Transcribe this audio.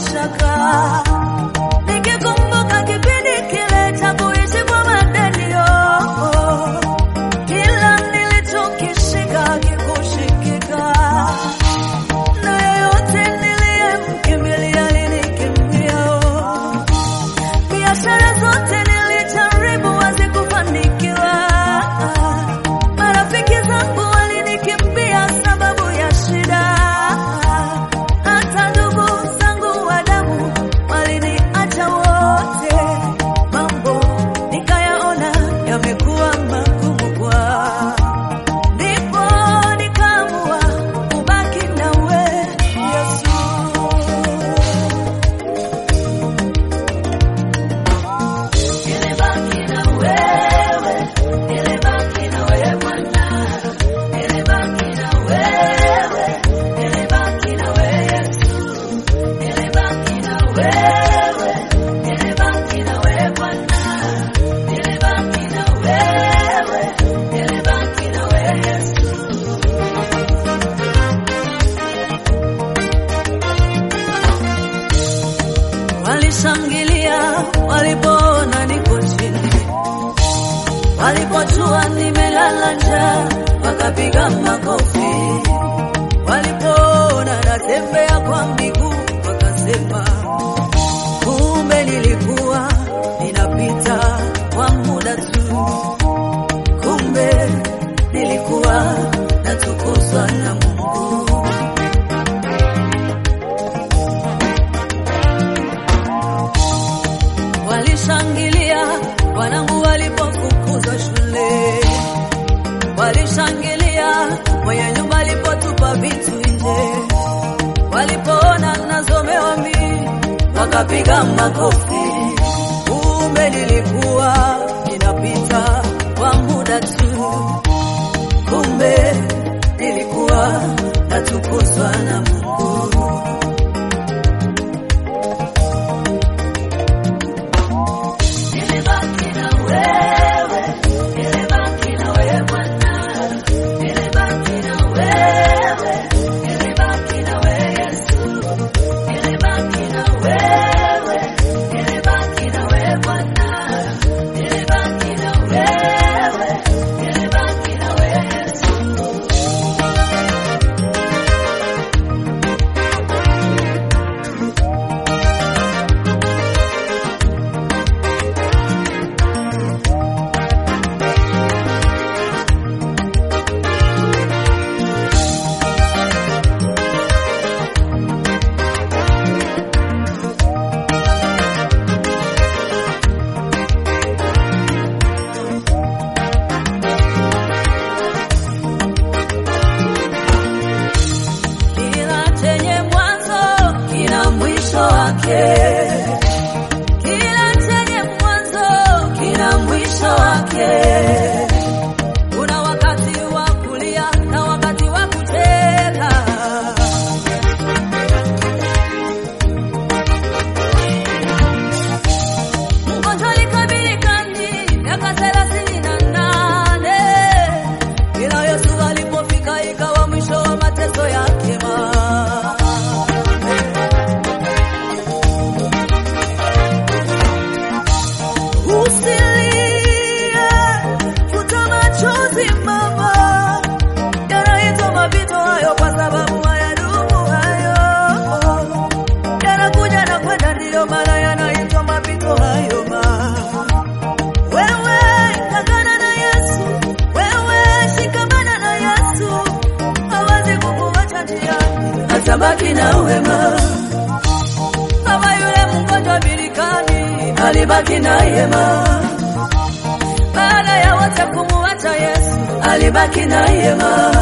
mashaka, nikikumbuka kipindi kile cha kuishi kwa madenio, kila nilichokishika kikushikika, na yeyote niliyemkimbilia alinikimbia. Biashara zote nilijaribu hazikufanikiwa, marafiki zangu walinikimbia sababu ya shida, hata ndugu zangu wa damu waliniacha wote. Mambo nikayaona yamekuwa magumu kwa ndipo nikaamua kubaki nawe Yesu. Nilibaki na wewe, nilibaki na wewe Bwana, nilibaki na wewe, nilibaki na wewe Yesu, nilibaki na wewe, nilibaki na wewe Bwana, nilibaki na wewe, nilibaki na wewe Yesu. Walishangilia walipoona niko chini, walipojua nimelala njaa wakapiga makofi, walipoona natembea kwa miguu wakasema, kumbe nilikuwa ninapita kwa muda tu, kumbe nilikuwa natukuzwa na Mungu. Walishangilia wanangu walipofukuzwa shule, walishangilia mwenye nyumba alipotupa vitu nje, walipoona nazomewa mimi wakapiga makofi. Kumbe nilikuwa ninapita kwa muda tu, kumbe nilikuwa natukuzwa na Mungu. Nilibaki na wewe, nilibaki na wewe Bwana, nilibaki na wewe, nilibaki na wewe Yesu, nilibaki na wewe, nilibaki na wewe Bwana, nilibaki na wewe, nilibaki na wewe Yesu. Kila chenye mwanzo kina mwisho wake. Kila chenye mwanzo kina mwisho wake. Kuna wakati wa kulia na wakati wa kucheka. Mgonjwa alikabili kandi miaka thelathini na nane ila Yesu alipofika ikawa mwisho wa mateso yake. ma Usilie, futa machozi mama, yanaitwa mapito hayo kwa sababu hayadumu hayo, yanakuja na kwenda, ndiyo maana yanaitwa mapito hayo ma wewe ng'ang'ana na Yesu, wewe shikamana na Yesu, hawezi kukuacha njiani, atabaki na wema kama yule mgonjwa birikani alibaki na yema. Baada ya wote kumuacha Yesu, alibaki na yema.